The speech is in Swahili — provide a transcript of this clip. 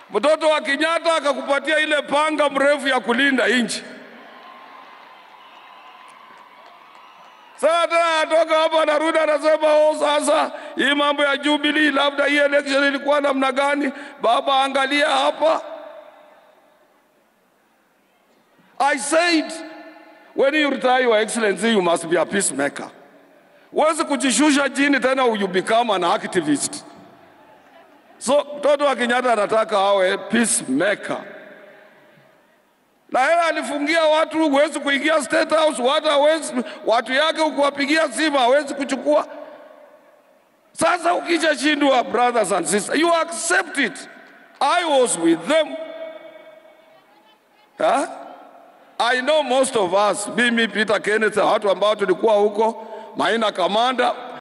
Mtoto wa Kenyatta akakupatia ile panga mrefu ya kulinda nchi. Sasa tena atoka hapa anarudi anasema, oh, sasa hii mambo ya Jubilee, labda hii election ilikuwa namna gani? Baba, angalia hapa. I said when you retire your excellency you must be a peacemaker. Huwezi kujishusha chini tena you become an activist. So mtoto wa Kenyatta anataka awe peacemaker, na yeye alifungia watu, huwezi kuingia State House, watu hawezi, watu yake ukiwapigia simu hawezi kuchukua. Sasa ukishashindwa, brothers and sisters, you accept it. I was with them. Huh? I know most of us, mimi Peter Kenneth, watu ambao tulikuwa huko Maina Kamanda,